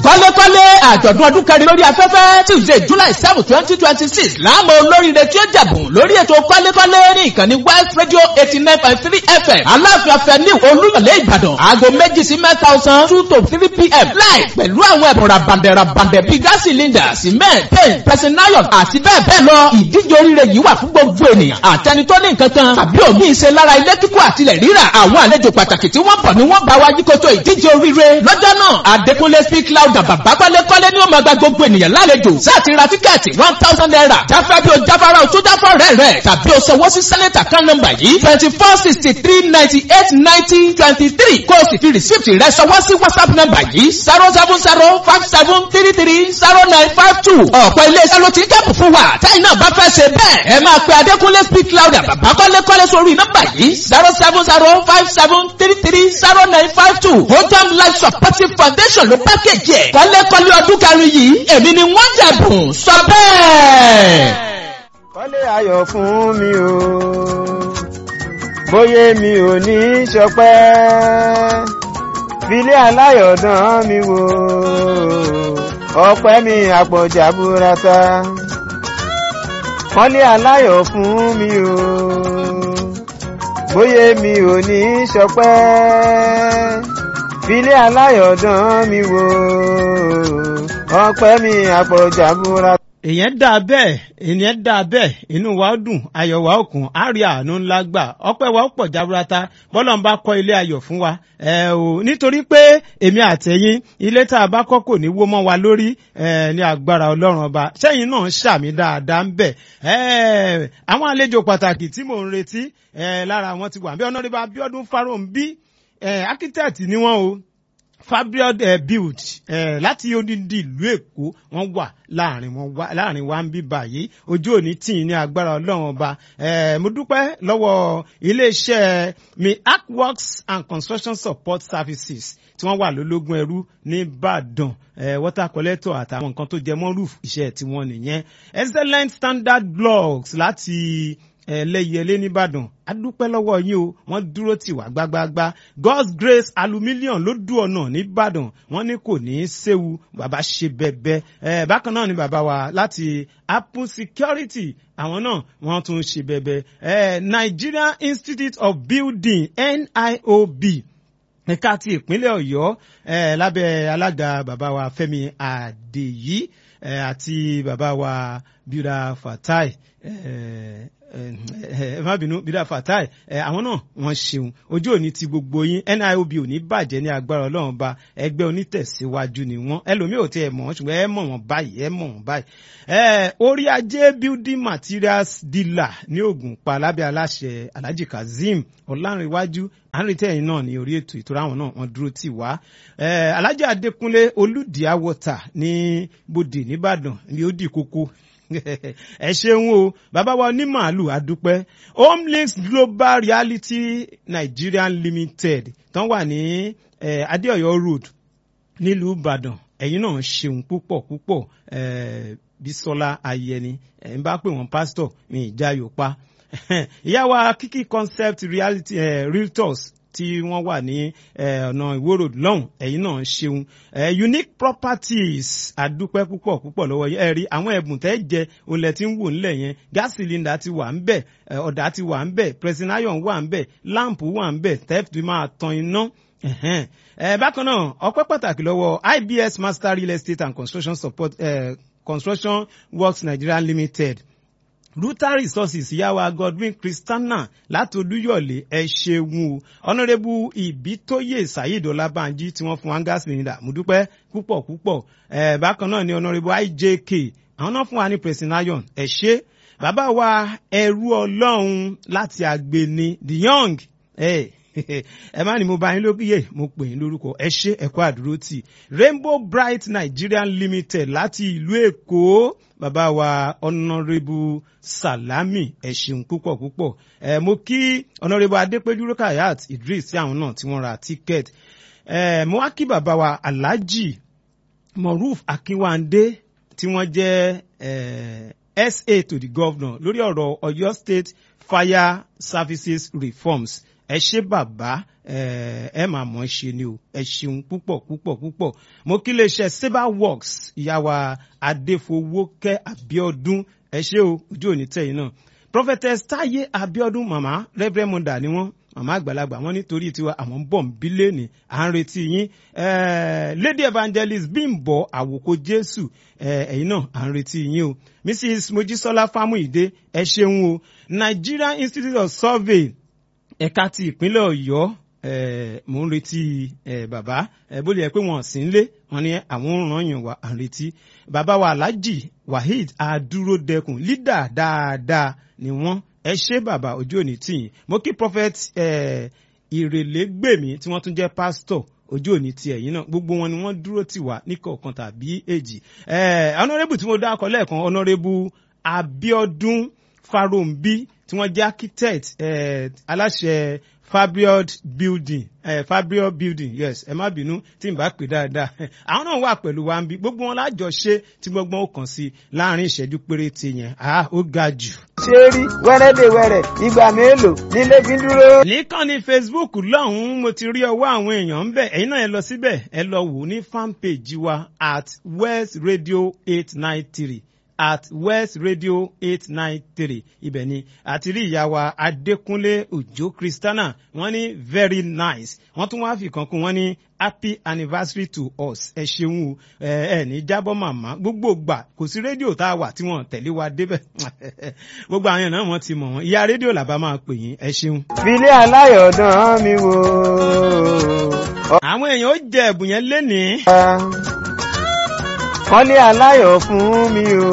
kọ́lékọ́lé àjọ̀dún ọdún kẹrin lórí afẹ́fẹ́ tuesday july seven twenty twenty six láàmú olóríire tí ó jẹ̀bùn lórí ètò kọ́lékọ́lé ní ìkànnì west radio eighty nine point three fm aláàfin afẹ́ni olúyọ̀lé ìbàdàn aago méjì sí mẹ́ta ọ̀sán two to three pm live pẹ̀lú àwọn ẹ̀bùn rabandẹ̀ rabandẹ̀ bíi gas cylinder cement paint pressing iron àti bẹ́ẹ̀ bẹ́ẹ̀ lọ ìdíje oríire yìí wà fún gbogbo ènìyàn àtẹni tó ní nǹkan kan tàbí òmí ìṣe lára ilé kíkọ́ àtilẹ̀ rírà àwọn àlejò pàtàkì tí wọ́n bọ̀ ni wọ́n bá wa yíkoto ìdíje oríire lọ́jọ́ náà adékúnlé speak loud bàbá kọ́lékọ́lé ni ó máa gba gbogbo ènìyàn lálejò sáàtì ra tíkẹ́ẹ̀tì one thousand naira jáfẹ́ bí o jáfara o tó jáfọ́ rẹ̀ rẹ̀ tàbí o sanwó sí sẹ́nẹ̀tà kan nọ́mbà yìí twenty four sixty three ninety eight ninety twenty three kó o sì fi rìsíìtì rẹ̀ sanwó sí whatsapp nọ́mbà yìí zero seven zero five seven three three zero nine five two ọ̀pọ̀ iléeṣẹ́ ló ti ń kẹ́pù fún wa táyì náà bá fẹ́ ṣe bẹ́ẹ̀ ẹ máa pe adékúnlé speak loud bàbá kọ́lékọ́lé sórí nọ́mbà yìí zero seven zero five seven three three zero nine five two hojam life supportive foundation ló pákéjì ẹ̀ kọ́lékọ́lé ọdún kẹrin yìí èmi ni wọ́n jẹ̀bùn sọ bẹ́ẹ̀. kọ́lé ayọ̀ fún mi o bóyá mi ò ní í ṣọpẹ́ filé aláyọ̀dán mi wò ọpẹ́ mi àpọ̀jà burata kọ́lé aláyọ̀ fún mi o bóyá mi ò ní í ṣọpẹ́ filé aláyọ̀dán mi wò ọpẹ́ mi àpọ̀jà burata èèyàn dà bẹ́ẹ̀ èèyàn dà bẹ́ẹ̀ inú wa ó dùn ayọ̀ wa ó kún á rí àánú ńlá gbà ọpẹ́ wa ó pọ̀ jaburata bọ́lá ń bá kọ́ ilé ayọ̀ fún wa ẹ o nítorí pé èmi àtẹ̀yìn ilé tá a bá kọ́ kò ní wó mọ́ wa lórí ẹ ní agbára ọlọ́run ọba sẹ́yìn náà ń ṣàmì dáadáa ń bẹ̀ ẹ àwọn àlejò pàtàkì tí mò ń retí ẹ lára wọn ti wà bí ọ̀nàdébà Abíọ́dún Fáróǹbí ẹ architect ni wọ́n o fabriod uh, build uh, láti odindi ìlú èkó wọn wà láàrin wọn wá láàrin wa ń bí báyìí ojú òní tì ní agbára ọlọ́run ọba mo dúpẹ́ lọ́wọ́ iléeṣẹ́ mi artworks and construction support services tí wọ́n wà lólógún ẹrú ní ìbàdàn water collector àtàwọn nǹkan tó jẹ mọ́ roof iṣẹ́ tiwọn nìyẹn excellent standard blocks láti ẹlẹ́yẹlé nìbàdàn adúpẹ́ lọ́wọ́ yín o wọ́n dúró tì wá gbágbágbá God's Grace aluminium ló dùn ọ̀nà nìbàdàn wọ́n ní kò ní í séwu bàbá ṣe bẹ́ẹ̀bẹ́ ẹ̀ bákan náà ni bàbá wa láti apple security àwọn náà wọ́n tún ṣe bẹ́ẹ̀bẹ́ ẹ̀ Nigeria Institute of Building NIOB ẹ̀ka ti ìpínlẹ̀ ọ̀yọ́ lábẹ́ alága bàbá wa fẹ́mi àdèyí àti bàbá wa bíra fatai ẹ má bínú bíra fatai àwọn náà wọ́n ṣeun ojú òní ti gbogbo yín niob ò ní bàjẹ́ ní agbára ọlọ́run ba ẹgbẹ́ onítẹ̀síwájú ni wọ́n ẹlòmíì ò tiẹ̀ mọ̀ wọ́n ṣùgbọ́n ẹ mọ̀ wọ́n báyìí ẹ mọ̀ wọ́n báyìí. orí ajé building materials dealer ní Ògùnpa lábẹ́ aláṣẹ alhaji kazeem ọlárìnwájú àrètẹ́yìn náà ní orí ètò ìtura àwọn náà wọ́n dúró tì wá. alhaji adékúnlé olùdíà water ní bòdè nìbàdàn ní ó dì kókó ẹ ṣeun o bàbá wa ní màálù àdúpẹ́ homelinks global reality nigerian limited tán wà ní adéọyọ road nílùú ìbàdàn ẹ̀yin náà ṣeun púpọ̀ púpọ̀ bísọ́lá ayẹni ẹ̀ ń bá pè wọ́n pásítọ̀ mi ìjà yòópa ìyá wa kiki concept reality uh, realtors tí wọ́n wà ní ọ̀nà ìwòrò lọ́hùn ẹ̀yin náà ṣeun unique properties àdúpẹ́ púpọ̀ púpọ̀ lọ́wọ́ yẹn ẹ rí àwọn ẹ̀bùn tẹ́ jẹ olè tí ń wò nílẹ̀ yẹn gas cylinder ti wà ń bẹ̀ ọ̀dà ti wà ń bẹ̀ pressing iron wà ń bẹ̀ lamp wà ń bẹ̀ theft máa tan iná bákan náà ọpẹ́ pàtàkì lọ́wọ́ IBS Master Real Estate and Construction Support uh, Construction Works Nigeria Limited ruta resources yàwá godwin christiana láti olúyọ̀lé ẹ ṣeun o ọ̀nàrẹ́bù ìbítóyè saheed ọlábànjí tí wọ́n fún wa gas cylinder mo dúpẹ́ púpọ̀ púpọ̀ ẹ̀ bákan náà ni ọ̀nàrẹ́bù ijk àwọn náà fún wa ní pressing iron ẹ ṣe bàbá wa ẹrú ọlọ́run láti àgbèní the young ẹ ẹ má ní mo bá yín lókìyè mo pè yín lórúkọ ẹ ṣe ẹkọ àdúró tì rainbow bright nigerian limited láti ìlú èkó bàbá wa ọ̀nàrẹ́bù salami ẹ ṣeun púpọ̀ púpọ̀ ẹ mo kí ọ̀nàrẹ́bù adépẹ́jú rukayat idris sí àwọn náà tí wọ́n ra tíkẹ́ẹ̀tì ẹ mo wá kí bàbá wa alhaji moruf akínwándé tí wọ́n jẹ́ ẹ sa to the governor lórí ọ̀rọ̀ ọ̀yọ́ state fire services reforms ẹ ṣé bàbá ẹ máa mọ̀ ẹ́ ṣe ni o ẹ ṣeun púpọ̀ púpọ̀ púpọ̀ mo kí lè ṣe saber works ìyàwó adéfowókẹ́ abiodun ẹ ṣé o ojú òní tẹ̀yìn náà prophetess táyé abiodun màmá reverend mother ni wọ́n màmá àgbàlagbà wọn nítorí tiwa àwọn ń bọ̀ ń bí lẹ́nì à ń retí yín lady evangelist bímbọ àwòkọ jésù ẹ̀yin náà à ń retí yín o mrs mojísọ́lá fámúìdé ẹ ṣeun o nigerian institute of survey ẹ̀ka ti ìpínlẹ̀ ọ̀yọ́ mò ń retí bàbá bó lè yẹ pé wọn sì ń lé wọn ní àwọn ràn yàn wá à ń retí bàbá wa alhaji waheed adúródẹkùn lídà dáadáa ni wọn ẹ ṣé bàbá ojú òní tìyìn mo kí prophet ìrèlégbèmí tí wọ́n tún jẹ́ pastor ojú òní ti ẹ̀yìn náà gbogbo wọn ni wọ́n dúró tì wá níkọ̀ọ̀kan tàbí èjì honourable tí mo dá akọ lẹ́ẹ̀kan honourable abiodun farombi tí wọ́n jẹ́ architect aláṣẹ fabriod building eh, fabriod building yes ẹ má bínú tí n bá pè dáadáa àwọn náà wà pẹ̀lú wa ń bí gbogbo wọn lájọṣe tí gbọ́ngbọ́n ó kàn sí láàrin ìṣẹ́jú péréte yẹn ah ó ga jù. ṣé rí wẹ́rẹ́dẹ̀wẹ̀rẹ̀ ìgbà mélòó nílé fi dúró. nìkan ní facebook lọ́hùn-ún mo ti rí ọwọ́ àwọn èèyàn ń bẹ̀ ẹ̀yin náà ẹ lọ síbẹ̀ ẹ lọ wò ní fanpage wa at west radio eight nine three at west radio eight nine three ibẹ̀ ni àti rí ìyá wa adékúnlé òjó kristana wọ́n ní very nice wọ́n tún wá fi kan kún wọ́n ní happy anniversary to us ẹ ṣeun o ẹ ẹ ní jábọ́ màmá gbogbo gbà kò sí rédíò tá a wà tí wọ́n tẹ̀lé wa débẹ̀ gbogbo àwọn èèyàn wọ́n ti mọ̀ wọ́n ìyá rédíò làbá máa pè yín ẹ ṣeun. filé aláyọ̀dán mi wò. àwọn èèyàn ó jẹ ẹ̀bùn yẹn lénìí. kọ́lé aláyọ̀ fún mi o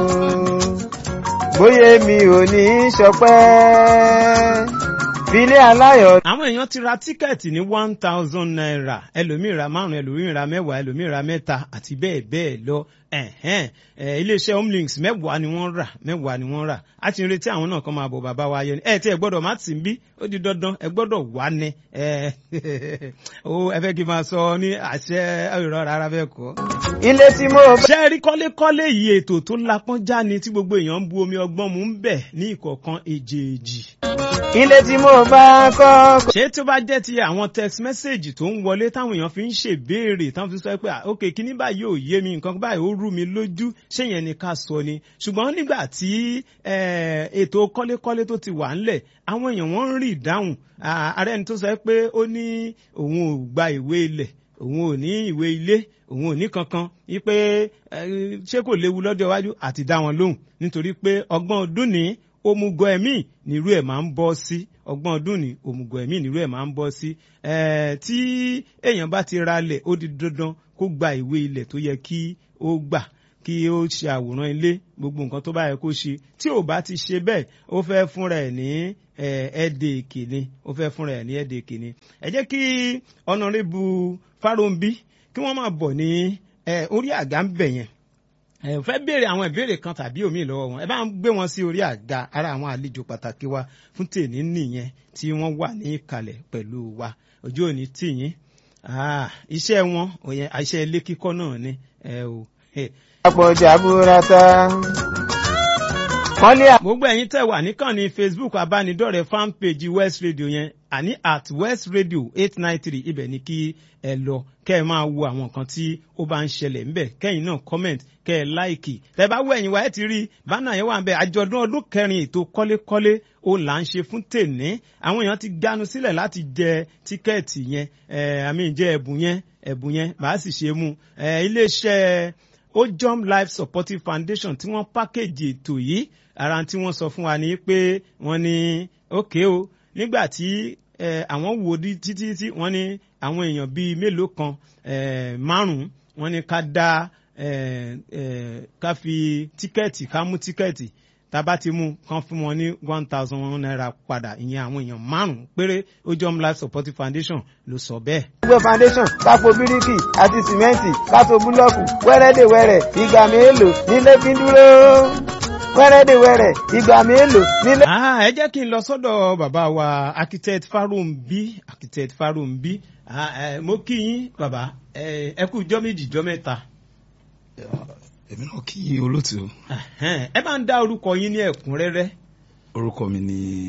bóyá mi ò ní í ṣọpẹ́ filé aláyọ̀. àwọn èèyàn ti ra tíkẹ́ẹ̀tì ní one thousand naira ẹlòmíì ra márùn ẹlòmíì ra mẹ́wàá ẹlòmíì ra mẹ́ta àti bẹ́ẹ̀ bẹ́ẹ̀ lọ ẹ̀hẹ́n iléeṣẹ́ homelinks mẹ́wàá ni wọ́n rà mẹ́wàá ni wọ́n rà á ti ń retí àwọn náà kan máa bọ̀ bàbá wa yẹn ẹ tí ẹ gbọ́dọ̀ má tì ń bí ó di dandan ẹ gbọ́dọ̀ wá ní ẹ ẹ fẹ́ kí n máa sọ ní àṣẹ ìrọ̀ rárá fẹ́ kọ́. ilé tí mo bá. ṣé rí kọ́lékọ́lé yìí ètò tó lapọ́n já ni tí gbogbo èèyàn ń bu omi ọgbọ́n mu ń bẹ̀ ní ìkọ̀ọ̀kan èjèèjì. ilé tí mo bá kọ́. ṣé tí ó bá jẹ́ ti àwọn text message tó ń wọlé táwọn èèyàn fi ń ṣèbéèrè táwọn fi sọ pé ok kíní báyìí ò yé mi nǹkan báyìí ó rú mi lójú ṣé yẹn ni ká sọ ni ṣùgbọ́n nígbà tí ètò kọ́lékọ́lé tó ti wà ńlẹ̀ àwọn èèyàn wọ́n ń rí ìdáhùn ààrẹ ẹni tó sọ pé ó ní òun ò gba ìwé ilẹ̀ òun ò ní ìwé ilé òun ò ní kankan wípé ṣé kò léwu lọ́jọ́ iwájú àti dá wọn lóhùn nítorí pé ọgbọ́n ọdún ní òmùgọ̀ ẹ̀mí nírú ẹ̀ máa ń bọ́ sí ọgbọ́n ọdún ní òmùgọ̀ ẹ̀mí nírú ẹ̀ máa ń bọ́ sí tí èèyàn bá ti ralẹ̀ ó di dandan kó gba ìwé ilẹ̀ tó yẹ kí ó gbà kí ó ṣe àwòrán ilé gbogbo nǹkan tó bá yẹ kó ṣe tí ò bá ti ṣe bẹ́ẹ̀ ó fẹ́ fúnra ẹ̀ ní ẹ̀ẹ́dẹ̀ ìkíni ó fẹ́ fúnra ẹ̀ ní ẹ̀ẹ́dẹ̀ ìkíni ẹ jẹ́ kí ọ̀nàrẹ́bù fáròǹbí kí wọ́n máa bọ̀ ní orí àga ń bẹ̀ yẹn ẹ fẹ́ béèrè àwọn ìbéèrè kan tàbí omi lọ́wọ́ wọn ẹ bá ń gbé wọn sí orí àga ara àwọn àlejò pàtàkì wa fún tèmi nìyẹn tí wọ́n wà ní ìkàlẹ̀ pẹ̀lú wa ojú òní tìyín iṣẹ́ wọn òyìn iṣẹ́ ilé kíkọ́ náà ni ẹ o. àpọ̀jà burata. gbogbo ẹ̀yin tẹ̀ wà níkànnì facebook abánidọ́rẹ̀ẹ́ fan page west radio yẹn àní at west radio eight nine three ibẹ̀ ni kí ẹ lọ kẹ́ ẹ máa wo àwọn nǹkan tí ó bá ń ṣẹlẹ̀ ńbẹ̀ kẹ́yìn náà comment kẹ́ ẹ láìkì tẹ́ bá wọ ẹ̀yìn wa ẹ ti rí bánà yẹn wà ń bẹ àjọ̀dún ọdún kẹrin ètò kọ́lékọ́lé ó là ń ṣe fún tèní àwọn èèyàn ti ganu sílẹ̀ láti jẹ tíkẹ́ẹ̀tì yẹn àmì ìjẹ ẹ̀bùn yẹn ẹ̀bùn yẹn màá sì ṣe mú iléeṣẹ́ ojom life supportive foundation tí wọ́n pákéjì ètò yìí ara tí wọ́n sọ fún wa ni pé wọ́n ní ókè o nígbà tí àwọn wò di títí tí wọ́n ní àwọn èèyàn bíi mélòó kan márùn-ún wọ́n ní ká dá ká fi tíkẹ́ẹ̀tì ká mú tíkẹ́ẹ̀tì tába ti mú kán fún wọn ní one thousand one naira padà ìyẹn àwọn èèyàn márùn-ún péré ojom life supportive foundation ló sọ bẹ́ẹ̀. gbogbo foundation kápò bíríkì àti sìmẹ́ǹtì kátó búlọ́ọ̀kù wẹ́rẹ́dẹ̀wẹ́rẹ́ ìgbà mélòó nílé fi dúró wẹ́rẹ́dẹ̀wẹ́rẹ́ ìgbà mélòó nílé. ẹ jẹ́ kí n lọ sọ́dọ̀ bàbá wa architect Farumbi architect Farumbi mo kí yín bàbá ẹ kú jọ́ méjì jọ́ mẹ́ta. èmi náà kí olóòtú. ẹ máa ń dá orúkọ yín ní ẹ̀kúnrẹ́rẹ́. orúkọ mi ni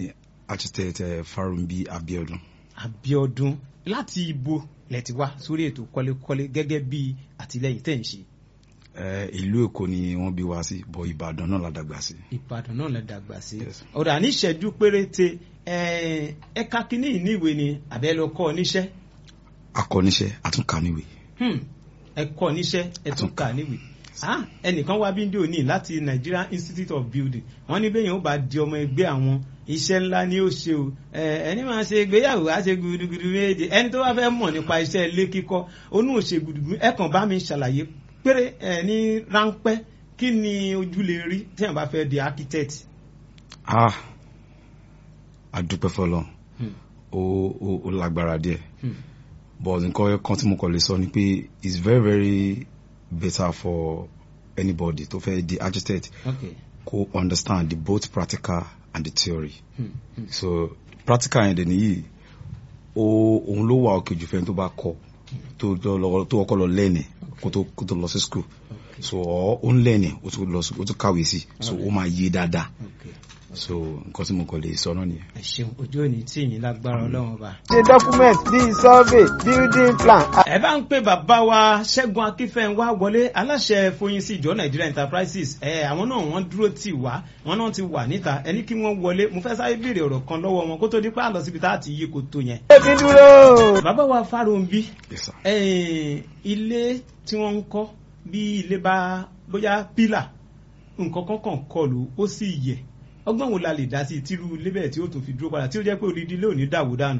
architect uh, Farumbi Abiodun. Abiodun láti ibo lẹ ti wá sórí ètò kọ́lékọ́lé gẹ́gẹ́ bí àtìlẹ́yìn tẹ̀ ń ṣe Eh, ìlú Èkó ni wọ́n bí wá sí bọ̀ Ìbàdàn náà la dàgbà sí. Ìbàdàn náà lẹ dàgbà sí Yes. ọ̀dà níṣẹ́jú péréte ẹ, ẹ̀ka kínní ìníwèé ni àbẹ́ lọ kọ́ ọ níṣẹ́ akọ́niṣẹ́ àtúnkàníwé. Hmm, ẹ kọ́ níṣẹ́ ẹ tún kà níwèé Ah, ẹnìkan wá bíndé òní láti Nigerian Institute of Building wọ́n ní bẹ́yìn ó bá di ọmọ ẹgbẹ́ àwọn iṣẹ́ ńlá ni ó ṣe o Ẹ, ẹni máa ṣe ìgbéyàwó á ṣe gudugudu méje ẹni tó bá fẹ́ mọ̀ nípa iṣẹ́ ilé kíkọ́ onú ò ṣe gudugudu ẹ kàn bá mi ṣàlàyé péré ẹ ní ráńpẹ́ kí ni ojú lè rí tí wọ́n bá fẹ́ di architect. ah adúpẹ́ fọlọ́ Hmm. ó ó ó lágbára díẹ̀ Hmm. but nǹkan kan tí mo kàn lè sọ ni pé it's very very better for anybody tó fẹ́ di architect Okay. kó understand the both practical and the theory Hmm. Hmm. so practical yẹn dẹ̀ nìyí ó òun ló wà òkè jù fẹ́ni tó bá kọ́ tó tó lọ tó ọkọ lọ lẹ́ẹ̀nì kó tó kó tó lọ sí school Okay. so ọ ó ń lẹ́ẹ̀nì ó tún lọ sí ó tún kàwé sí so ó máa yé dáadáa Okay. so nǹkan tí mo kàn lè sọ náà nìyẹn. ẹ ṣeun ojú òní tí yín lágbára Ọlọ́run ọba. ṣe document bíi survey building plan ẹ bá ń pè bàbá wa ṣẹ́gun akínfẹ́ńwá wọlé aláṣẹ foyin sí ìjọ Nigeria Enterprises ẹ àwọn náà wọ́n dúró tì wá wọ́n náà ti wà níta ẹni kí wọ́n wọlé mo fẹ́ sáré béèrè ọ̀rọ̀ kan lọ́wọ́ wọn kó tó di pé àlọ́ síbi tá a ti yí koto yẹn. èmi dúró. bàbá wa Fáròǹbí Yes, sir. eh, ilé tí wọ́n ń kọ́ bí ilé bá bóyá pílà nǹkan kankan kọlù ó sì yẹ ọgbọ́n wo la lè dá sí tírú ilé bẹ́ẹ̀ tí ó tún fi dúró padà tí ó jẹ́ pé odidi ilé ò ní dàwó dànù.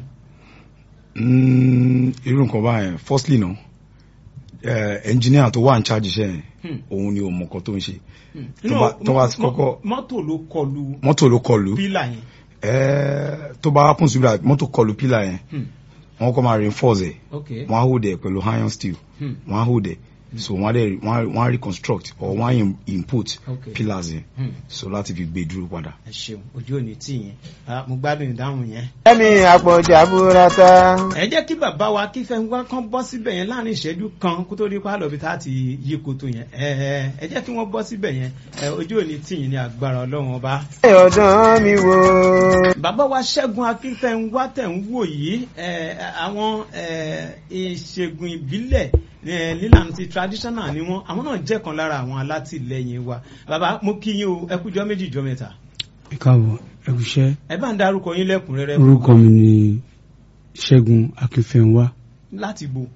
Mm, irú nǹkan báyẹn firstly náà eh, engineer tó wà ní charge iṣẹ́ yẹn Hmm. òun ni ò mọ nǹkan tó ń ṣe No, bá- tó bá ti mọ- kọ́kọ́- mọ́tò ló kọlù mọ́tò ló kọlù pílà yẹn. eh, tó bá happen sí bí mọ́tò kọlù pílà yẹn Hmm. wọ́n kọ́ máa reinforce ẹ̀ ok wọ́n á hold ẹ̀ pẹ̀lú iron steel Hmm. wọ́n á hold ẹ̀ so wọ́n á dẹ̀ wọ́n á- wọ́n á reconstruct or wọ́n á im- input Okay. pillars yẹn Hmm. so láti fi gbé dúró padà. ẹ ṣeun ojú òní tì yẹn Ah, mo gbádùn ìdáhùn yẹn. ẹ̀mí àpọ̀jà burata. ẹ jẹ́ kí bàbá wa kí fẹ́ wá kán bọ́ síbẹ̀ yẹn láàrin ìṣẹ́jú kan kó tó di pálọ̀ bí tá a ti yí koto yẹn ẹ ẹ ẹ jẹ́ kí wọ́n bọ́ síbẹ̀ yẹn ẹ ojú òní tì yín ní agbára ọlọ́run ọba. ọ̀dán mi wò. bàbá wa ṣẹ́gun akínfẹ́ńwá tẹ̀ ń wò yìí ẹ, àwọn ẹ, ìṣègùn ìbílẹ̀ ẹ, nílànà ti traditional ni wọ́n àwọn náà jẹ́ kan lára àwọn alátìlẹyìn wa bàbá mo kí yín o ẹ kújọ́ méjì jọ́ mẹ́ta ẹ káàbọ̀ ẹ kúṣẹ́ ẹ bá ń darúkọ yín lẹ́kùnrẹ́rẹ́ orúkọ mi ni ṣẹ́gun akínfẹ́ńwá láti bo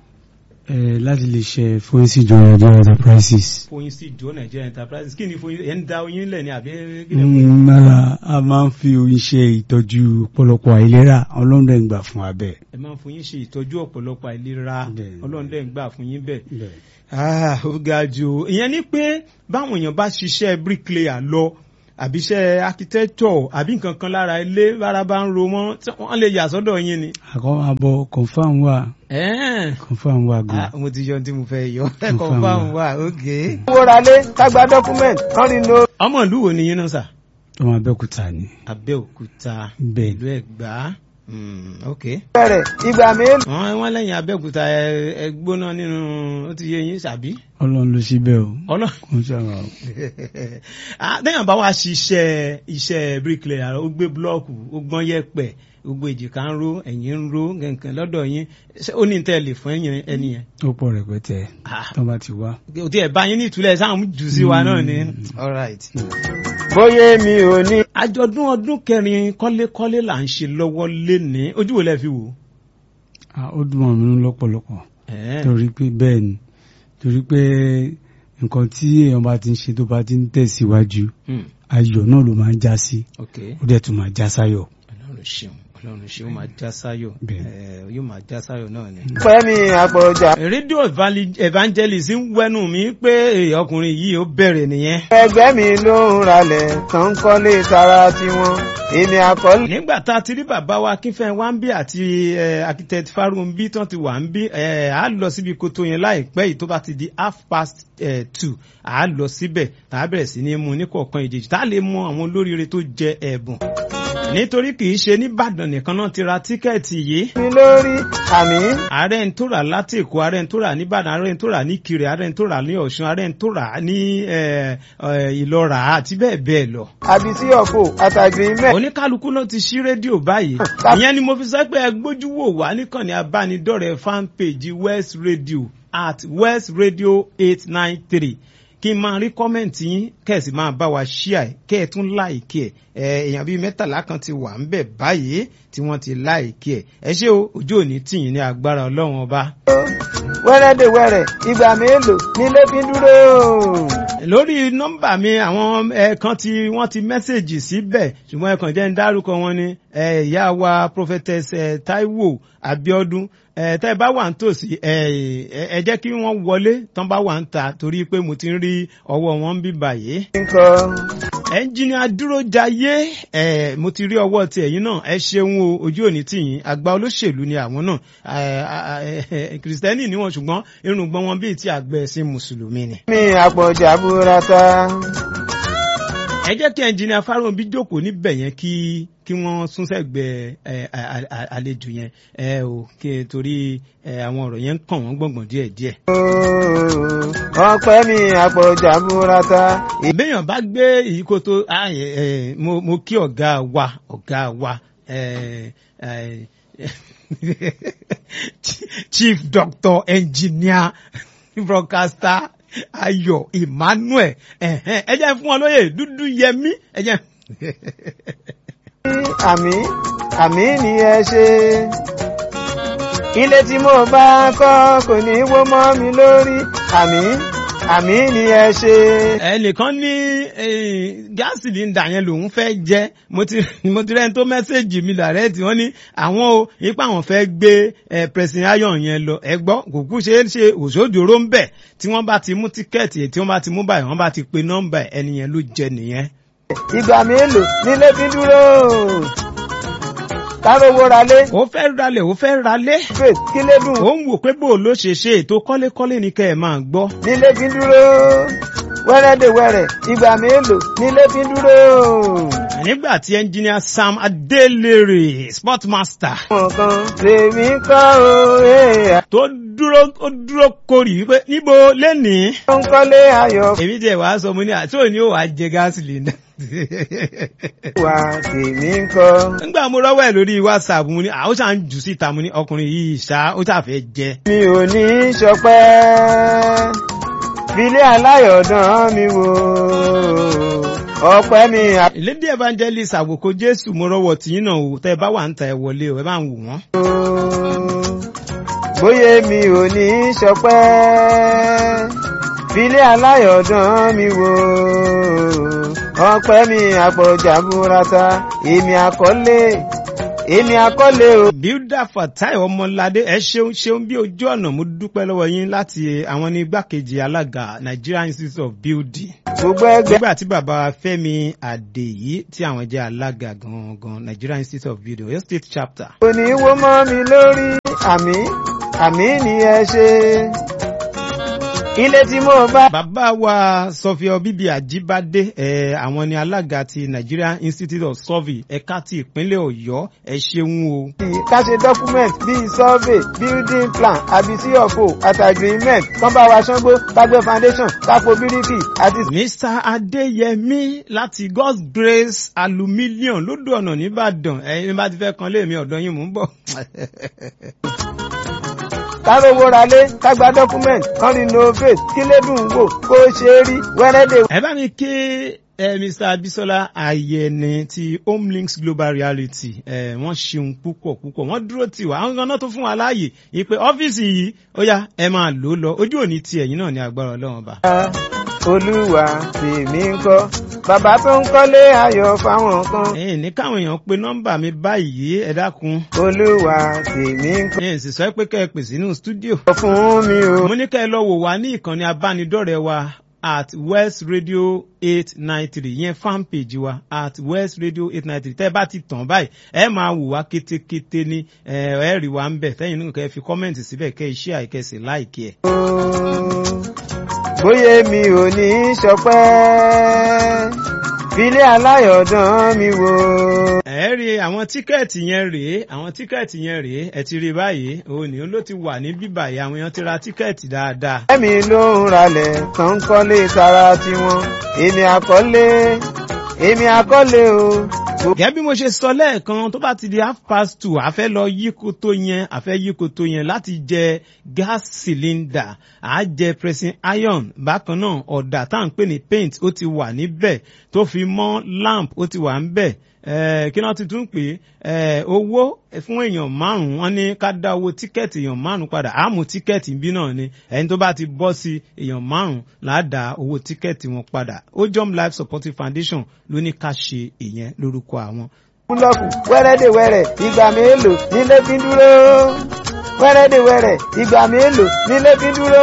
ẹ láti lè ṣe fluency joint Nigeria enterprises. foyin sí ìjọ Nigeria Enterprises kí ni foyin ẹ̀ ń da oyin lẹ̀ ni àbí kí ni foyin. Mm, rárá a máa ń fi oyin ṣe ìtọ́jú ọ̀pọ̀lọpọ̀ àìlera ọlọ́run dẹ̀ ń gbà fún abẹ́. ẹ máa ń fún yín ṣe ìtọ́jú ọ̀pọ̀lọpọ̀ àìlera Bẹ́ẹ̀. ọlọ́run dẹ̀ ń gbà fún yín bẹ́ẹ̀. Ah, ó ga jù o. ìyẹn ni pé báwọn èèyàn bá ṣiṣẹ́ bricklayer lọ àbí iṣẹ́ architecture àbí nǹkan kan lára ilé lára bá ń ro mọ́ tí wọ́n lè yà sọ́dọ̀ yín ni. àkọ́ abọ́ confam wà Ẹ̀ẹ́n. confam wà gan. Ah, mo ti yọ ohun tí mo fẹ́ yọ Confirm confirm wà ok. wóralé kágbá document wọ́n rí no. ọmọ ìlú wo ni yín náà sà? ọmọ abẹ́òkúta ni. Abẹ́òkúta Bẹ́ẹ̀. ìlú Ẹ̀gbá Mm, ok. bẹ̀rẹ̀ ìgbà mélòó. wọ́n wọ́n lẹ́yìn Abẹ́òkúta ẹ- ẹ gbóná nínú ó ti yé yín sàbí. ọlọ́run ló ṣí bẹ́ẹ̀ o. ọlọ́ kò ń ṣàrà o. lẹ́yìn bá wa ṣiṣẹ́ iṣẹ́ bricklayer ó gbé blọ́ọ̀kù ó gbọ́n yẹ̀pẹ̀ gbogbo èjìká ń ró ẹ̀yìn ń ró nǹkan lọ́dọ̀ yín ṣé ó ní tẹ́ lè fún ẹ̀yìn ẹni yẹn. ó pọ̀ rẹpẹtẹ Ah. tó bá ti wá. òtí ẹ̀ bá yín ní ìtúlẹ̀ sáà ń jù sí wa náà ni. all right. bóyá mi ò ní. àjọ̀dún ọdún kẹrin kọ́lékọ́lé là ń ṣe lọ́wọ́ lénìí ojú wo lẹ fi wò. Ah, ó dùn mọ́ mi nínú lọ́pọ̀lọpọ̀ Ẹ̀ẹ́. torí pé bẹ́ẹ̀ ni torí pé nǹkan tí èèyàn bá ti ń ṣe tó bá ti ń tẹ̀síwájú Hmm, ayọ̀ náà ló máa ń já sí ok ó dẹ̀ tún máa já sáyọ̀. ọlọ́run ṣeun ọlọ́run ṣeun ó máa já sáyọ̀ Bẹ́ẹ̀. Ẹ̀ẹ́, yóò máa já sáyọ̀ náà ni. fẹ́mi àpọ̀jà. rédíò evali- evangelist ń wẹ́nu mi pé èè, ọkùnrin yìí ó bẹ̀rẹ̀ nìyẹn. ẹgbẹ́ mi ló ń ralẹ̀ tó ń kọ́lé tara tiwọn èmi àkọ́lé. nígbà tá a ti rí bàbá wa Akínfẹ́ wa ń bí àti eh, architect Farunbi tán ti wà ń bí eh, a lọ síbi koto yẹn láìpẹ́ yìí tó bá ti di half past eh, two a lọ síbẹ̀ tá a bẹ̀rẹ̀ sí ní mú ní kọ̀ọ̀kan ìjèjì tá a lè mọ àwọn olóríire tó jẹ ẹ̀bùn nítorí kì í ṣe nìbàdàn nìkan náà ti ra tíkẹ́ẹ̀tì yìí mi lórí àmì ààrẹ ń tó rà láti èkó ààrẹ ń tó rà nìbàdàn ààrẹ ń tó rà ní kiri ààrẹ ń tó rà ní ọ̀ṣun ààrẹ ń tó rà ní eh, eh, ìlọ́ra àti bẹ́ẹ̀ bẹ́ẹ̀ lọ. àbí sí ọ̀fọ̀ àtàgbìmẹ̀. oníkálukú náà ti ṣí rédíò báyìí ìyẹn ni mo fi sọ pé ẹ gbójú wò wá níkànnì abánidọ́rẹ̀ẹ́ fanpage west radio at west radio eight nine three kí n máa rí kọ́mẹ̀ntì yín kẹ̀sì máa bá wa ṣíà ẹ̀ kẹ́ ẹ̀ tún láìkí ẹ̀ ẹ̀ èèyàn bíi mẹ́tàlá kan ti wà ń bẹ̀ báyìí tí wọ́n ti láìkí ẹ̀ ẹ ṣé o ojú òní tìyín ní agbára ọlọ́run ọba. wẹ́rẹ́dẹ̀wẹ́rẹ́ ìgbà mélòó nílé fi dúró. lórí nọ́mbà mi àwọn ẹ̀ẹ̀kan tí wọ́n ti mẹ́sẹ̀gì síbẹ̀ ṣùgbọ́n ẹ̀ẹ̀kan jẹ́ ń dárúkọ wọn ni eh, ìyá wa prophetess eh, taiwo abiodun eh, tẹ́ ẹ bá wà ń tòsí eh, ẹ ẹ jẹ́ kí wọ́n wọlé tán bá wà ń ta torí pé mo ti ń rí ọwọ́ wọn ń bí báyìí nǹkan ẹnjìnìà dúrójayé ẹ mo ti rí ọwọ́ ti ẹ̀yìn náà ẹ ṣeun o ojú òní tìyín àgbà olóṣèlú ni àwọn náà ẹ, ẹ, ẹ, kìrìsìtẹ́nì ni wọn ṣùgbọ́n irùngbọ̀n wọn bíi ti àgbẹ̀ ẹ̀sìn mùsùlùmí ni. mi àpọ̀jà burata. ẹ jẹ́ kí ẹnjìnìà fáróǹbí jókòó níbẹ̀ yẹn kí kí wọ́n sún sẹ́gbẹ̀ẹ́ ẹ, a- a- a- àlejò yẹn ẹ o kí torí ẹ, àwọn ọ̀rọ̀ yẹn ń kàn wọ́n gbọ̀ngbọ̀n díẹ̀díẹ̀. ọpẹ́ mi àpọ̀jà burata. ìbéèyàn bá gbé ìyíkoto ah, ẹ, ẹ, mo mo kí ọ̀gá wa ọ̀gá wa ẹ, ẹ, chief doctor engineer broadcaster ayọ̀ emmanuel ẹ̀hẹ́n, ẹ jẹ́ fún wọn lóye dúdú yẹmí ẹ jẹ́. àmì àmì ni ẹ ṣe. ilé tí mo bá kọ́ kò ní wó mọ́ mi lórí. àmì àmì ni ẹ ṣe. ẹnìkan ní eh, gáàsì sílíndà yẹn lòun fẹ́ jẹ́ mo ti mo ti rẹ́ni tó mẹ́sẹ̀gì mi dàrẹ́ẹ̀tì wọ́n ní àwọn o ipa àwọn fẹ́ gbé ẹ president ayon yẹn lọ ẹ gbọ́ kò kú ṣe é ṣe òṣòdòró ń bẹ̀ tí wọ́n bá ti mú tíkẹ́ẹ̀tì tí wọ́n bá ti mú báyìí wọ́n bá ti pe nọ́mbà ẹni yẹn ló jẹ nìyẹn. ìgbà mélòó nílé fi dúró kárówó ralé ó fẹ́ ralẹ̀ ó fẹ́ ralé faith kí lè dùn ó ń wò pé bó ló ṣe ṣe ètò kọ́lékọ́lé ni kẹ́ ẹ̀ máa gbọ́. nílé fi dúró wẹ́rẹ́dẹ̀wẹ́rẹ́ ìgbà mélòó nílé fi dúró. nígbà tí ẹnjìníà sam adelere sportmaster nǹkan tèmi kọ́ o ẹ̀ tó dúró ó dúró korì wípé níbo lẹ́nìí ó ń kọ́lé ayọ̀ èmi tiẹ̀ wàá sọ mo ní àti òní ò wá jẹ gáàsì lẹ́nà. wá tèmi kọ́. nígbà mo rọ́wọ́ ẹ̀ lórí whatsapp mo ní àwọn ṣáà ń jù síta mo ní ọkùnrin yìí ṣá ó ṣàfẹ́ jẹ. mi ò ní í ṣọpẹ́ filé aláyọ̀dán mi wò ọpẹ́ mi àpò. lady evangelist àwòkọ jésù mo rọ́wọ́ tìyín náà o tẹ́ ẹ bá wà ń ta ẹ wọlé o ẹ bá ń wò wọ́n. bóyá mi ò ní í ṣọpẹ́ filé aláyọ̀dán mi wò ọpẹ́ mi àpọ̀jà burata èmi àkọlé èmi àkọlé o. builder fatai ọmọládé ẹ ṣeun ṣeun bí ojú ọ̀nà mo dúpẹ́ lọ́wọ́ yín láti àwọn ní igbákejì alága nigeria institute of building gbogbo ẹgbẹ́ nígbà tí bàbá fẹ́mi àdèyí tí àwọn jẹ́ alága gangan nigeria institute of building oyo state chapter kò ní í wó mọ́ mi lórí àmì àmì ni ẹ ṣe ilé tí mo bá. bàbá wa sọfíọ bíbí àjíbádé ẹ àwọn ni alága ti nigeria institute of survey ẹ̀ka ti ìpínlẹ̀ ọ̀yọ́ ẹ ṣeun o. ká ṣe document bíi survey building plan àbísí ọ̀fọ̀ àti agreement kán bá wa ṣángbó kágbé foundation kápò bíríkì àti. mr adéyẹmí láti god's grace aluminium lódò ọ̀nà nìbàdàn ẹ̀yin bá ti fẹ́ kan léèmí ọ̀dọ́ yín mò ń bọ̀. kárówó ralé kágbá document kán renovate kí lédùn wò kó ṣe é rí wẹ́rẹ́dẹ̀. ẹ bá mi ké ẹ mr abisola ayẹni ti homelinks global reality ẹ wọ́n ṣeun púpọ̀ púpọ̀ wọ́n dúró tì wá àwọn ganan tó fún wa láàyè ìpè ọ́fíìsì yìí ó yá ẹ máa lò ó lọ ojú òní ti ẹ̀yìn náà ní agbára ọlọ́run ọba. olúwa tèmi ń kọ́ bàbá tó ń kọ́lé ayọ̀ fáwọn kan. ẹ̀yin ní káwọn èèyàn pe nọ́mbà mi báyìí ẹ dákun olúwa tèmi ń kọ́ ẹ̀yin sì sọ pé kẹ́ ẹ pè sínú stúdíò. fún mi o. mo ní kẹ́ ẹ lọ wò wá ní ìkànnì abánidọ́rẹ̀ẹ́ wa at west radio eight nine three yẹn fan page wa at west radio eight nine three tẹ́ ẹ bá ti tàn báyìí ẹ máa wò wá kétékété ní ẹ ẹ rí wa ń bẹ̀ tẹ́yìn nínú kẹ́ ẹ fi kọ́mẹ̀ntì síbẹ̀ kẹ́ ẹ ṣí àìkẹ́sì láìkí ẹ̀. bóyá mi ò ní í ṣọpẹ́ filé aláyọ̀dán mi wò. ẹ rí àwọn tíkẹ́ẹ̀tì yẹn rèé àwọn tíkẹ́ẹ̀tì yẹn rèé ẹ ti rí báyìí òun ni ó ló ti wà ní bíbà yìí àwọn èèyàn ti ra tíkẹ́ẹ̀tì dáadáa. ẹ̀mí ló ń ralẹ̀ tán ń kọ́lé tara tiwọn èmi àkọ́lé èmi àkọ́lé o. gẹ́gẹ́ bí mo ṣe sọ lẹ́ẹ̀kan tó bá ti di half past two a fẹ́ lọ yí koto yẹn a fẹ́ yí koto yẹn láti jẹ gas cylinder à á jẹ pressing iron bákan náà ọ̀dà tá à ń pè ní paint ó ti wà níbẹ̀ tó fi mọ́ lamp ó ti wà níbẹ̀ Eh, kí náà ti tún pè é owó fún èèyàn márùn-ún wọn ní ká dá owó tíkẹ́ẹ̀tì èèyàn márùn-ún padà àmú tíkẹ́ẹ̀tì bí náà ni ẹni tó bá ti bọ́ sí èèyàn márùn-ún là á dá owó tíkẹ́ẹ̀tì wọn padà ojom life supportive foundation ló ní ká ṣe ìyẹn lórúkọ àwọn. búlọ́ọ̀kù wẹ́rẹ́dẹ̀wẹ́rẹ́ ìgbà mélòó nílé fi dúró wẹ́rẹ́dẹ̀wẹ́rẹ́ ìgbà mélòó nílé fi dúró.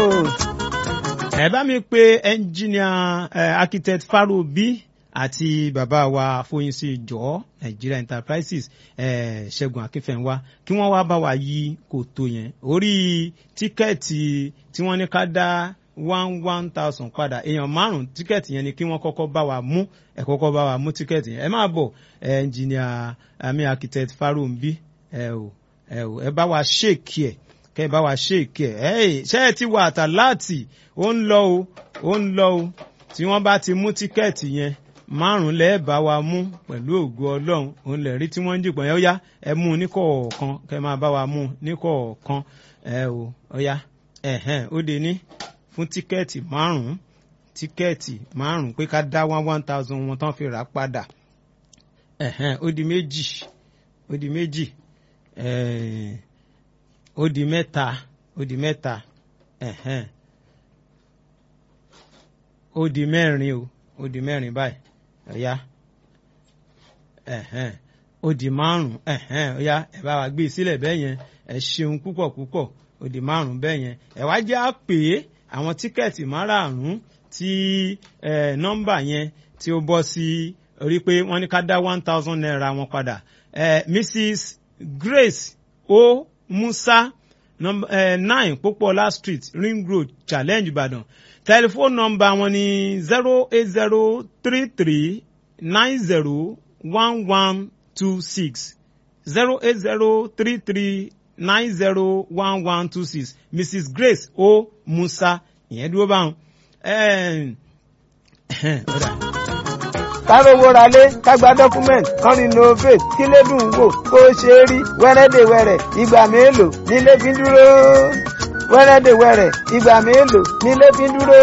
ẹ bá mi pe ẹnjìníà architect Farobi àti bàbá wa Fóyínsí jọ Nigeria Enterprises eh, Ṣẹ́gun Akínfẹ́ńwá kí wọ́n wá bá wa yí kòtò yẹn orí tíkẹ́ẹ̀tì tí wọ́n ní ká dá one one thousand padà èèyàn márùn tíkẹ́ẹ̀tì yẹn ni kí wọ́n kọ́kọ́ bá wa mú ẹ kọ́kọ́ bá wa mú tíkẹ́ẹ̀tì yẹn ẹ máa bọ̀ ẹnjìníà àmì architect Farobi ẹ ò ẹ ò ẹ bá wa ṣèkì ẹ kẹ bá wa ṣèkì ẹ ẹ ṣe ẹ ti wà àtàláàtì ó ń lọ o ó ń lọ o tí wọ́n bá ti mú tíkẹ́ẹ̀tì yẹn márùn lẹ́ẹ̀ bá wa mú pẹ̀lú ògo ọlọ́run òun lè rí tí wọ́n ń dìpọ̀ yẹn ó yá ẹ mú un níkọ̀ọ̀kan kẹ máa bá wa mú un níkọ̀ọ̀kan ẹ o ó yá ẹ̀hẹ́n ó de ní fún tíkẹ́ẹ̀tì márùn tíkẹ́ẹ̀tì márùn pé ká dá one one thousand wọn tán fi rà á padà ẹ̀hẹ́n ó di méjì ó di méjì ẹ̀ẹ́n ó di mẹ́ta ó di mẹ́ta ẹ̀hẹ́n ó di mẹ́rin o ó di mẹ́rin báyìí ọ̀yá ẹ̀hẹ́n ó di márùn ẹ̀hẹ́n ọ̀yá ẹ bá wa gbé e sílẹ̀ bẹ́ẹ̀ yẹn ẹ ṣeun púpọ̀ púpọ̀ ó di márùn bẹ́ẹ̀ yẹn ẹ wá jẹ́ á pè é àwọn tíkẹ́ẹ̀tì márààrún tí nọ́mbà yẹn tí ó bọ́ sí orí pé wọ́n ní ká dá one thousand naira wọn padà Mrs Grace O Musa number uh, nine Popola Street Ring Road Challenge Ìbàdàn tẹlifóònù nọ́mbà wọn ní zero eight zero three three nine zero one one two six zero eight zero three three nine zero one one two six Mrs Grace O Musa ìyẹn dúró báwọn. kárówó ralé kágbá dọ́kúmẹ̀ntì kan renovate kílé dùn wò kó ṣe é rí wẹ́rẹ́dẹ̀wẹ̀rẹ̀ ìgbà mélòó nílé fi dúró wẹ́rẹ́dẹ̀wẹ̀rẹ̀ ìgbà mélòó nílé fi dúró.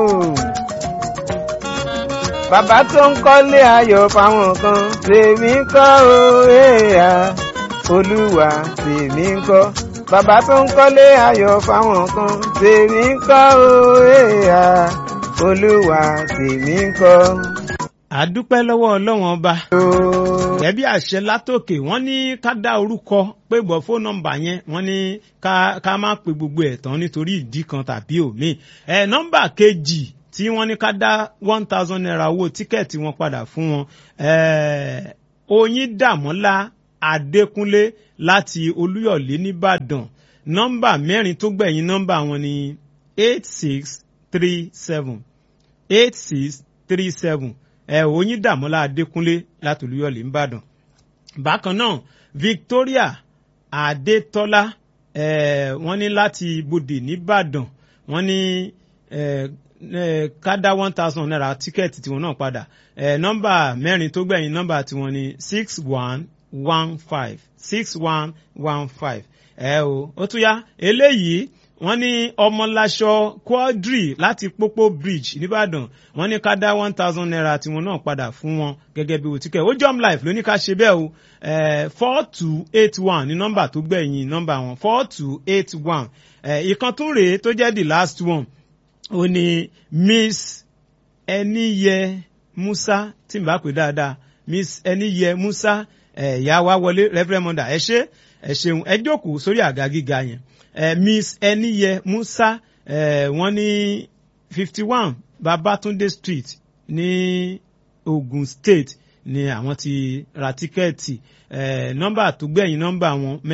bàbá tó ń kọ́lé ayọ̀ fáwọn kan tèmi kọ́ o èèyà olúwa tèmi kọ́ bàbá tó ń kọ́lé ayọ̀ fáwọn kan tèmi kọ́ o èèyà olúwa tèmi kọ́. àdúpẹ́ lọ́wọ́ ọlọ́wọ́n ọba gẹ́bí àṣẹ látòkè wọ́n ní ká dá orúkọ pé bọ̀ fóònù nọ́mbà yẹn wọ́n ní ká ká má pe gbogbo ẹ̀ tán nítorí ìdí kan tàbí òmíì ẹ̀ nọ́mbà kejì tí wọ́n ní ká dá one thousand naira owó tíkẹ́ẹ̀tì wọn padà fún wọn oyin dàmọ́lá adékúnlé láti olúyọ̀lé nìbàdàn nọ́mbà mẹ́rin tó gbẹ̀yìn nọ́mbà wọn ní eight six three seven eight six three seven ẹ oyin dàmọ́lá adékúnlé láti olúyọ̀lé nìbàdàn bákan náà victoria adétọ́lá ẹ wọ́n ní láti ibodè nìbàdàn wọ́n ní ẹ ká dá one thousand naira tíkẹ́ẹ̀tì tiwọn náà padà ẹ nọ́mbà mẹ́rin tó gbẹ̀yìn nọ́mbà tiwọn ní six one one five six one one five ẹ o ó tún yá eléyìí wọ́n ní ọmọláṣọ quadri láti pópó bridge nìbàdàn wọ́n ní ká dá one thousand naira tiwọn náà padà fún wọn gẹ́gẹ́ bí òtíkẹ́ ó jump life ló ní ká ṣe bẹ́ẹ̀ o four two eight one ní nọ́mbà tó gbẹ̀yìn nọ́mbà wọn four two eight one ìkan tún rèé tó jẹ́ the last one ó ní miss ẹniyẹ musa tí n bá pè dáadáa miss ẹniyẹ musa ẹ̀yà wa wọlé reverend mother ẹ ṣé ẹ ṣeun ẹ jókòó sórí àga gíga yẹn ẹ miss ẹniyẹ musa ẹ wọ́n ní fifty one babatunde street ní ogun state ni àwọn ti ra tíkẹ́ẹ̀tì ẹ nọ́mbà tó gbẹ̀yìn nọ́mbà wọn mẹ́rin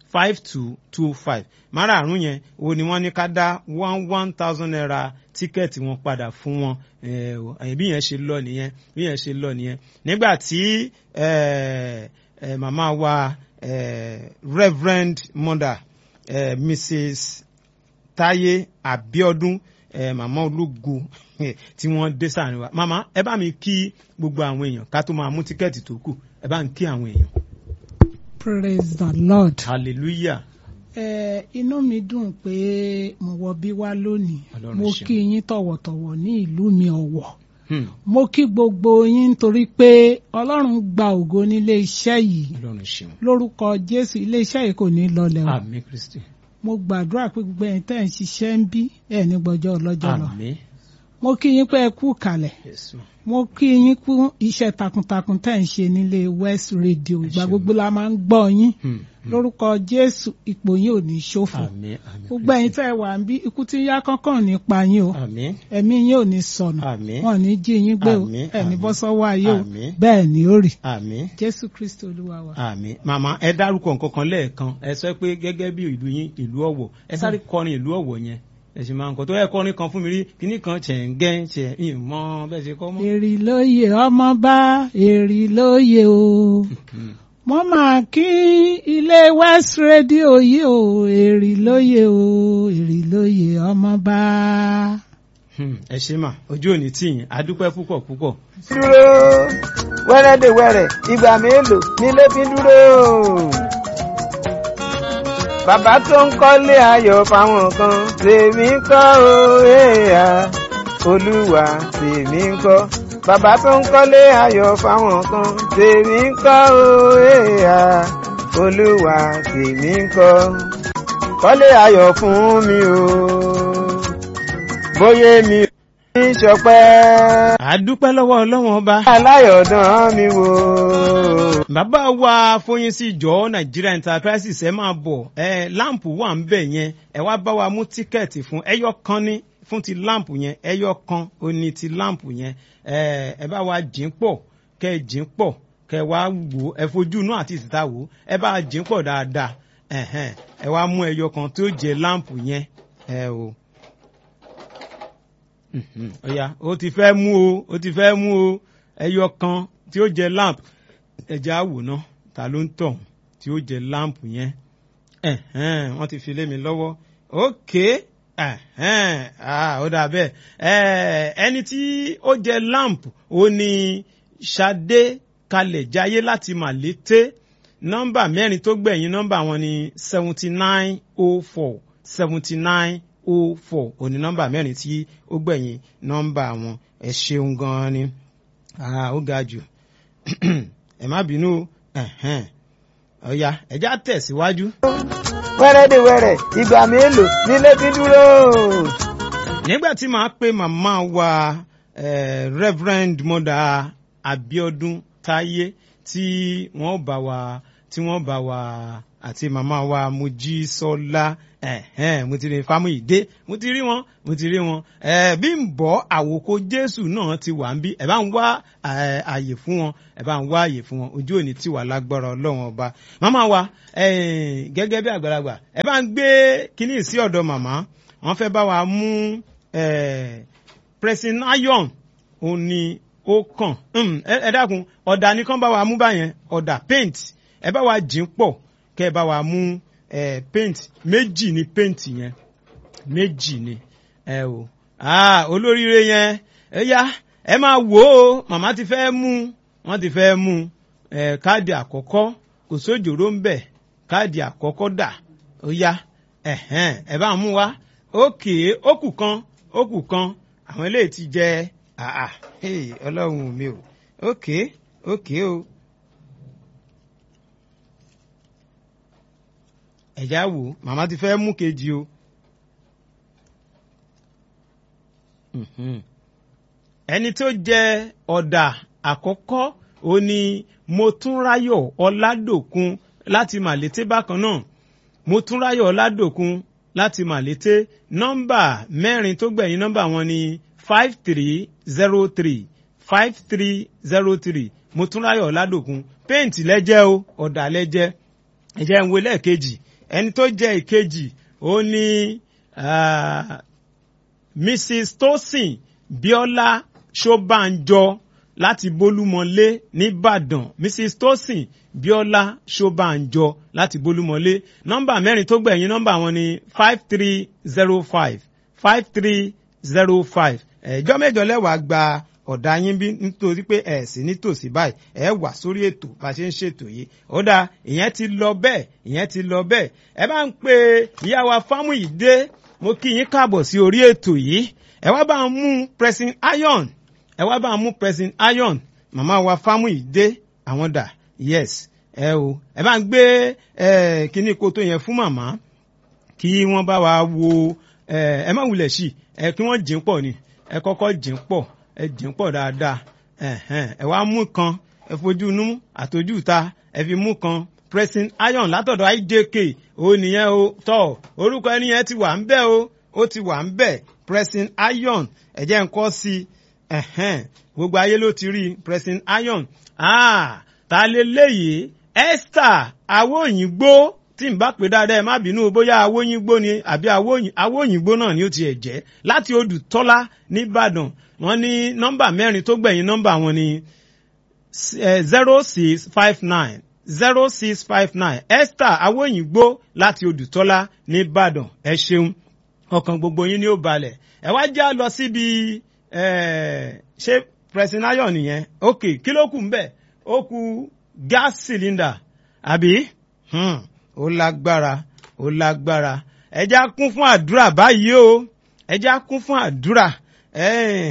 five two two five márààrún yẹn o ni wọ́n ní ká dá one one thousand naira tíkẹ́ẹ̀tì wọn padà fún wọn eh, o, eh, bí yẹn ṣe lọ nìyẹn bí yẹn ṣe lọ nìyẹn nígbà tí eh, eh, màmá wa eh, reverend mother eh, mrs táyé àbíọ́dún eh, màmá ológo tí wọ́n dé sáàrin wa màmá ẹ bá mi kí gbogbo àwọn èèyàn ká tó máa mú tíkẹ́ẹ̀tì tó kù ẹ bá ń kí àwọn èèyàn praise the lord. hallelujah ẹ inú mi dùn pé mo wọ bí wá lónìí Ọlọ́run mo ṣeun. kí yín tọ̀wọ̀tọ̀wọ̀ ní ìlú mi ọ̀wọ̀ Hmm, mo kí gbogbo yín nítorí pé ọlọ́run gba ògo nílé iṣẹ́ yìí ọlọ́run ṣeun lórúkọ jésù ilé iṣẹ́ yìí kò ní lọlẹ̀ o àmín kristi mo gbàdúrà pé gbogbo ẹ̀yin tẹ́ ń ṣiṣẹ́ ń bí ẹ̀ ní gbọ́jọ́ ọlọ́jọ́ lọ àmín mo kí yín pé ẹ kú kalẹ̀ Jésù. mo kí yín kú iṣẹ́ takuntakun tẹ́ ń ṣe nílé west radio ìgbà ṣeun. gbogbo la máa ń gbọ́ yín Hmm, hmm. lórúkọ jésù ipò yín ò ní ṣòfò àmín àmín gbogbo ẹ̀yin Kristi. tẹ́ ẹ wà ń bí ikú tí ń yá kánkán nípa yín o àmín ẹ̀mí yín ò ní sọnù àmín wọn ò ní jí yín gbé o Àmín, ẹ ní àmín. bọ́ sọ́wọ́ ayé o Àmín. bẹ́ẹ̀ ni ó rí àmín jésù kristi olúwa wa. àmín màmá ẹ dárúkọ nǹkan kan lẹ́ẹ̀kan ẹ sọ pé gẹ́gẹ́ bí ìlú yín ìlú ọ̀wọ̀ ẹ sáré kọrin ìlú ọ̀wọ̀ yẹn ẹ sì máa ń kọ tó ẹ kọrin kan fún mi rí kíní kan ṣẹ̀ǹgẹ́ ṣẹ̀ ìmọ̀ bẹ́ẹ̀ ṣe kọ́ mọ́. èrì lóye ọmọ bá èrì lóye o wọ́n máa kí ilé west radio yìí o èrì lóye o èrì lóye ọmọ bá. Hmm, ẹ ṣe mà ojú òní tì yín adúpẹ́ púpọ̀ púpọ̀. dúró wẹ́rẹ́dẹ̀wẹ́rẹ́ ìgbà mélòó nílé fi dúró. bàbá tó ń kọ́lé ayọ̀ fáwọn kan tèmi ń kọ́ o èèyà olúwa tèmi ń kọ́. bàbá tó ń kọ́lé ayọ̀ fáwọn kan tèmi ń kọ́ o èèyà olúwa tèmi ń kọ́. kọ́lé ayọ̀ fún mi o bóyá mi ò ní ṣọpẹ́ adúpẹ́ lọ́wọ́ ọlọ́wọ́n ọba. aláyọ̀dán mi wò. bàbá wa Fóyínsí jọ Nigeria Enterprises ẹ máa bọ̀ ẹ láǹpù wà ń bẹ̀ yẹn ẹ wá bá wa mú tíkẹ́ẹ̀tì fún ẹyọ kan ní fún ti láǹpù yẹn ẹyọ kan ó ní ti láǹpù yẹn ẹ ẹ bá wa jìn pọ̀ kẹ́ ẹ jìn pọ̀ kẹ́ ẹ wá wò ó ẹ fojú inú àti ìsìta wò ó ẹ bá jìn pọ̀ dáadáa ẹ̀hẹ́n, ẹ wá mú ẹyọ kan tó jẹ láǹpù yẹn ẹ o. Mhm, ọ̀ya ó ti fẹ́ mú o ó ti fẹ́ mú o ẹyọ kan tí ó jẹ lamp ẹja àwòrán ta ló ń tọ̀ tí ó jẹ lamp yẹn ẹ̀hẹ́n, wọ́n ti fi lé mi lọ́wọ́ ok ẹ̀hẹ́n, ah, ó dà bẹ́ẹ̀ Eh, ẹni tí ó jẹ lamp ó ní Ṣadé kalẹ̀ jayé láti Màlété nọ́mbà mẹ́rin tó gbẹ̀yìn nọ́mbà wọn ni seventy nine oh four seventy nine oh four òní nọ́mbà mẹ́rin tí ó gbẹ̀yìn nọ́mbà wọn ẹ ṣeun gan-an ni Ah, ó ga jù ẹ má bínú o. Ẹ̀hẹ́n. ọ̀ya ẹ̀já tẹ̀síwájú. wẹ́rẹ́dẹ̀wẹ́rẹ́ ìgbà mélòó nílé fi dúró. nígbà tí màá pe màmá wa eh, reverend mother abiodun táyé tí wọ́n bá wa tí wọ́n bá wa àti màmá wa mojísọ́lá ẹ̀hẹ́n, mo ti rí fámúyìdé mo ti rí wọn mo ti rí wọn eh, bí ń bọ́ àwòkọ jésù náà ti wà ń bí ẹ bá ń wá eh, àyè fún wọn ẹ bá ń wá àyè fún wọn ojú òní tí wà lágbára ọlọ́run ọba màmá wa eh, gẹ́gẹ́ bí àgbàlagbà ẹ bá ń gbé kínní sí ọ̀dọ̀ màmá wọ́n fẹ́ bá wa mú eh, pressing iron òun ni ó kàn Hmm, ẹ ẹ dákun ọ̀dà nìkan bá wa mú báyẹn ọ̀dà paint ẹ bá wa jìn pọ̀ kẹ́ ẹ bá wa mú eh, paint méjì ni paint yẹn méjì ni ẹ o ah olóríire yẹn ẹ yá ẹ máa wò ó màmá ti fẹ́ mú wọ́n ti fẹ́ mú ẹ káàdì àkọ́kọ́ kò sójòrò ń bẹ̀ káàdì àkọ́kọ́ dà ó yá ẹ̀hẹ́n ẹ bá mú wá ókè ó kù kan ó kù kan àwọn eléyìí ti jẹ àà hey, ọlọ́run mi o ókè ókè o. ẹ̀já wò ó màmá ti fẹ́ mú kejì o. Mhm. ẹni tó jẹ ọ̀dà àkọ́kọ́ ó ní Motúnráyọ̀ Ọládòkun láti Màlété bákan náà Motúnráyọ̀ Ọládòkun láti Màlété nọ́mbà mẹ́rin tó gbẹ̀yìn nọ́mbà wọn ni five three zero three five three zero three Motúnráyọ̀ Ọládòkun péǹtì lẹ́jẹ́ o ọ̀dà lẹ́jẹ́ ẹ̀jẹ̀ ń wo lẹ́ẹ̀kejì ẹni tó jẹ́ ìkejì ó ní ah, mrs tosin biola ṣọbànjọ láti bólúmọlé nìbàdàn mrs tosin biola ṣọbànjọ láti bólúmọlé nọ́mbà mẹ́rin tó gbẹ̀yìn nọ́mbà wọn ni five three zero five five three zero five ẹjọ́ mẹ́jọ lẹ́wàá gba ọ̀dà yín bí nítorí pé ẹ̀ sí nítòsí báyìí ẹ wà sórí ètò bá a ṣe ń ṣètò yìí ó dáa ìyẹn ti lọ bẹ́ẹ̀ ìyẹn ti lọ bẹ́ẹ̀ ẹ bá ń pe ìyá wa Fámúyìdé mo kí yín káàbọ̀ sí orí ètò yìí ẹ wá bá ń mú pressing iron ẹ wá bá ń mú pressing iron màmá wa Fámúyìdé àwọn dà yes ẹ o ẹ bá ń gbé ẹ kíní koto yẹn fún màmá kí wọ́n bá wa wo ẹ ẹ má wulẹ̀ sí ẹ kí wọ́n jìn pọ̀ ni ẹ kọ́kọ́ jìn pọ̀ ẹ jìn pọ̀ dáadáa ẹ̀hẹ́n, ẹ wá mú kan ẹ fojú inú àtọ́jú ta ẹ fi mú kan pressing iron látọ̀dọ̀ IJK ó nìyẹn o tọ̀ orúkọ ẹni yẹn ti wà ń bẹ̀ o ó ti wà ń bẹ̀ pressing iron ẹ jẹ́ ń kọ́ sí i ẹ̀hẹ́n, gbogbo ayé ló ti rí i, pressing iron ah ta lè léyìí Esther awóyìnbó tí n bá pè dáadáa ẹ má bínú bóyá awóyìnbó ni àbí awóyìn- awóyìnbó náà ni ó tiẹ̀ jẹ́ láti Odùtọ́lá nìbàdàn wọ́n ní nọ́mbà mẹ́rin tó gbẹ̀yìn nọ́mbà wọn ni zero six five nine zero six five nine Esther awóyìnbó láti Odùtọ́lá nìbàdàn ẹ ṣeun ọkàn gbogbo yín ni ó balẹ̀ ẹ wá já lọ síbi eh, ṣé presinayo nìyẹn ok kí ló kù ń bẹ̀ ó kù gas cylinder àbí Hmm, ó lágbára ó lágbára ẹja kún fún àdúrà báyìí o ẹja kún fún àdúrà Eh,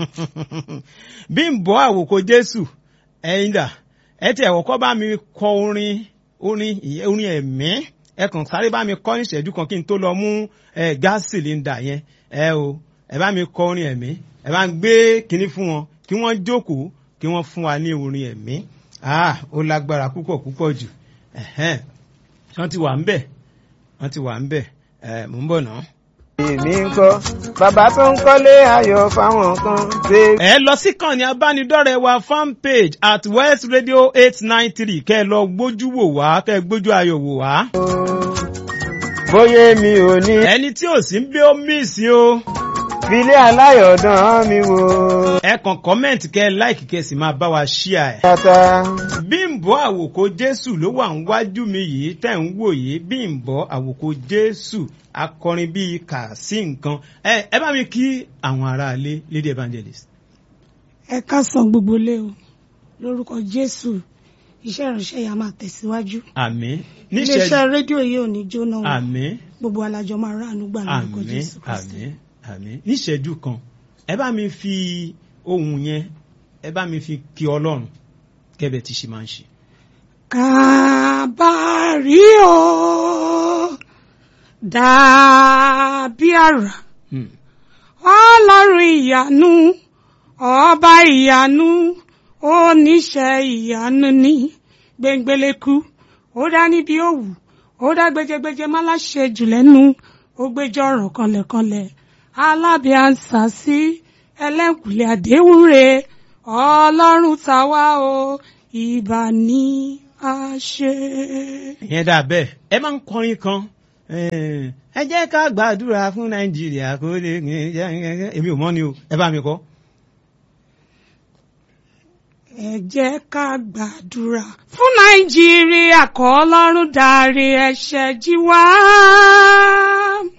bí n bọ́ àwòkọ Jésù ẹ̀yin dà ẹ tiẹ̀ wọ́kọ́ bá mi kọ orin orin ìyẹn orin ẹ̀mí ẹ kàn sáré bá mi kọ́ ní ìṣẹ́jú kan kí n tó lọ mú ẹ gas cylinder yẹn ẹ o ẹ bá mi kọ orin ẹ̀mí ẹ bá ń gbé kinní fún wọn kí wọ́n jókòó kí wọ́n fún wa ní orin ẹ̀mí ah ó lágbára púpọ̀ púpọ̀ jù ẹ̀hẹ́n wọ́n ti wà ń bẹ̀ wọ́n ti wà ń bẹ̀ ẹ̀ mò ń bọ̀ náà. èmi ń kọ́ bàbá tó ń kọ́lé ayọ̀ fáwọn kan ṣe. ẹ lọ sí kàn ní abánidọ́rẹ̀ẹ́ wa fan page at west radio eight nine three kẹ́ ẹ lọ gbójú wò wá kẹ́ ẹ gbójú ayọ̀ wò wá. bóyá mi ò ní ẹni tí ò sí ń bí ó míìsì o. filé aláyọ̀dán mi wò. ẹ kàn kọ́mẹ̀ntì kẹ́ ẹ láìkì kẹ́ ẹ sì máa bá wa ṣíà ẹ̀. tata bímbọ́ àwòkọ jésù ló wà ń wájú mi yìí tẹ̀ ń wò yìí bímbọ́ àwòkọ jésù akọrin bíi kà sí nǹkan ẹ ẹ bá mi kí àwọn aráalé lady evangelist. ẹ káàsán gbogbo lé o lórúkọ jésù iṣẹ́ ìránṣẹ́ yà máa tẹ̀síwájú àmín iléeṣẹ́ níṣẹ́ rédíò yìí ò ní jóná o àmín gbogbo alájọ máa ráàánú gbà lórúkọ àmín jésù kristi àmín àmín níṣẹ́jú kan ẹ bá mi fi ohun yẹn ẹ bá mi fi kí ọlọ́run kẹ́bẹ̀ tí ṣe máa ń ṣe. kàbárí o dàbí àrà Hmm. ọlọ́run ìyanu ọba ìyanu oníṣẹ́ ìyanu ní gbẹngbẹlẹ́kú ó dá níbi òwú ó dá gbẹjẹgbẹjẹ má láṣẹ jù lẹ́nu ó gbẹjọ ọ̀rọ̀ kanlẹ̀kanlẹ̀ alábíàǹsà sí ẹlẹ́kùnlé àdéhùnre ọlọ́run tàwa o ìbà ní àṣẹ. ìyẹn dà bẹ́ẹ̀ ẹ máa ń kọrin kan eh, ẹ jẹ́ ká gbàdúrà fún nàìjíríà kó lè èmi ò mọ̀ ni o ẹ bá mi kọ́. ẹ jẹ́ ká gbàdúrà fún nàìjíríà kọ́ ọlọ́run dárí ẹ̀ṣẹ̀ jì wá.